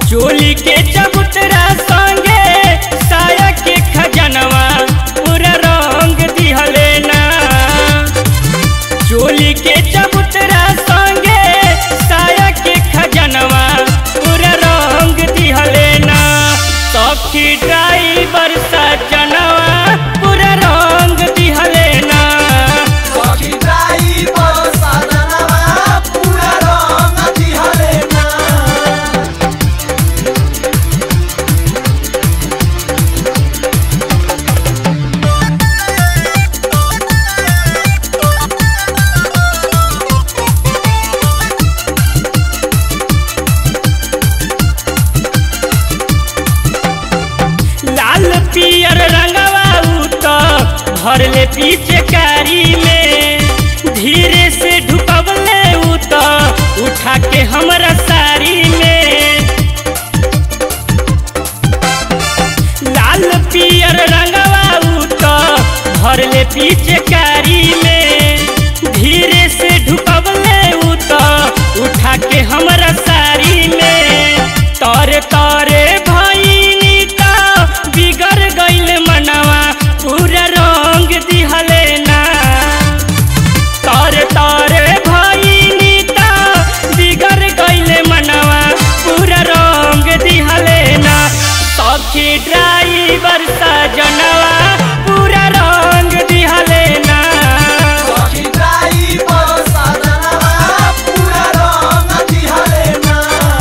चोली के चबूतरा संगे साया के खजनवा पूरा रंग दिहले ना चोली के चबूतरा संगे साया के खजनवा पूरा रंग दिहले ना सखी ड्राइवर सजनवा पूरा रंग दिहले ना सखी ड्राइवर सजनवा पूरा रंग दिहले ना लाल पियर रंगवा उत भरले पीछे कारी में धीरे से ढुकवले उत उठा के हमरा साड़ी में लाल पियर रंगवा उत भरले पीछे कारी में धीरे से ढुकवले उत उठा के हमरा साड़ी में तरे तरे भईनी ता बिगड़ गइल मनवा पूरा रंग दिहले ना तरे तरे भईनी ता बिगड़ गइल मनवा पूरा रंग दिहले ना सखी ड्राइवर सजनवा पूरा रंग दिहले ना सखी ड्राइवर सजनवा पूरा रंग दिहले ना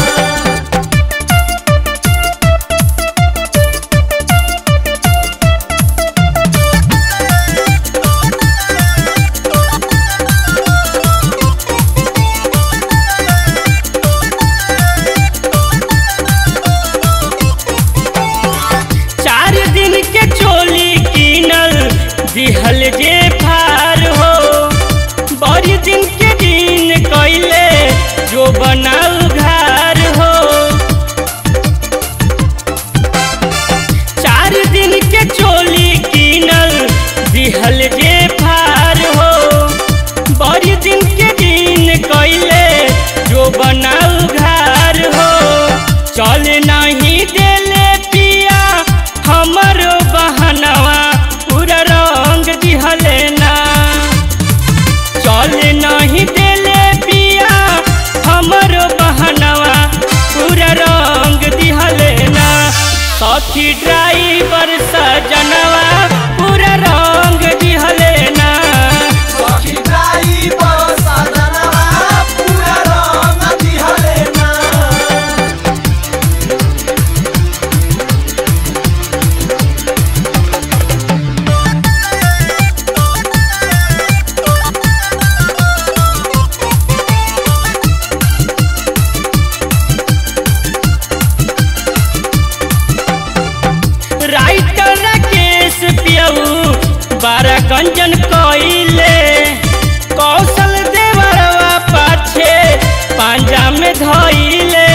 चार दिन के चोली कीनल दिहल जे फार हो बड़ी दिन के दिन कैले जो बनाऊ घर हो चार दिन के चोली कीनल दिहल जे फार हो बड़ी दिन के दिन कैले जो बनाऊ घर हो चल नहीं देले पिया हमरो बहनवा पूरा रंग दिहले ना चल नहीं देले पिया हमरो बहनवा पूरा रंग दिहले ना सखी ड्राइवर सजनवा पूरा रंग दिहले ना सखी ड्राइवर सजनवा पूरा रंग दिहले ना राइटर राकेश पियऊ बारह गंजन कइले कौशल देवरवा पाछे पांजा में धइले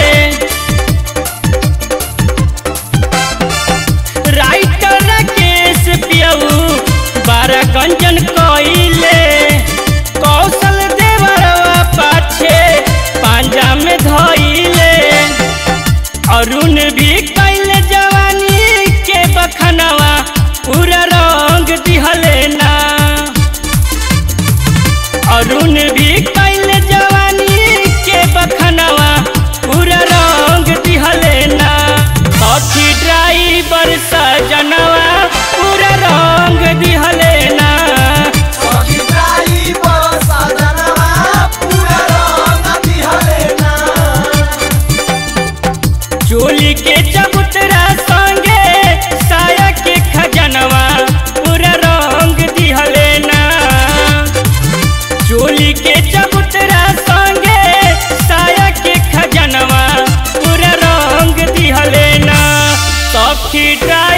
राइटर राकेश पियऊ बारह गंजन कइले कौशल देवरवा पाछे पांजा में धइले अरुण भी कैल जवानी के बखनवा पूरा रंग दिहले ना अरुण भी कैल जवानी के बखनवा पूरा रंग दिहले ना सखी ड्राइवर सजनवा पूरा रंग दिहले ना सखी ड्राइवर सजनवा पूरा रंग दिहले ना चोली के चबूतरा संगे साया के खजनवा पूरा रंग दिहले ना चोली के चबूतरा संगे साया के खजनवा पूरा रंग दिहले ना सखी ड्राइवर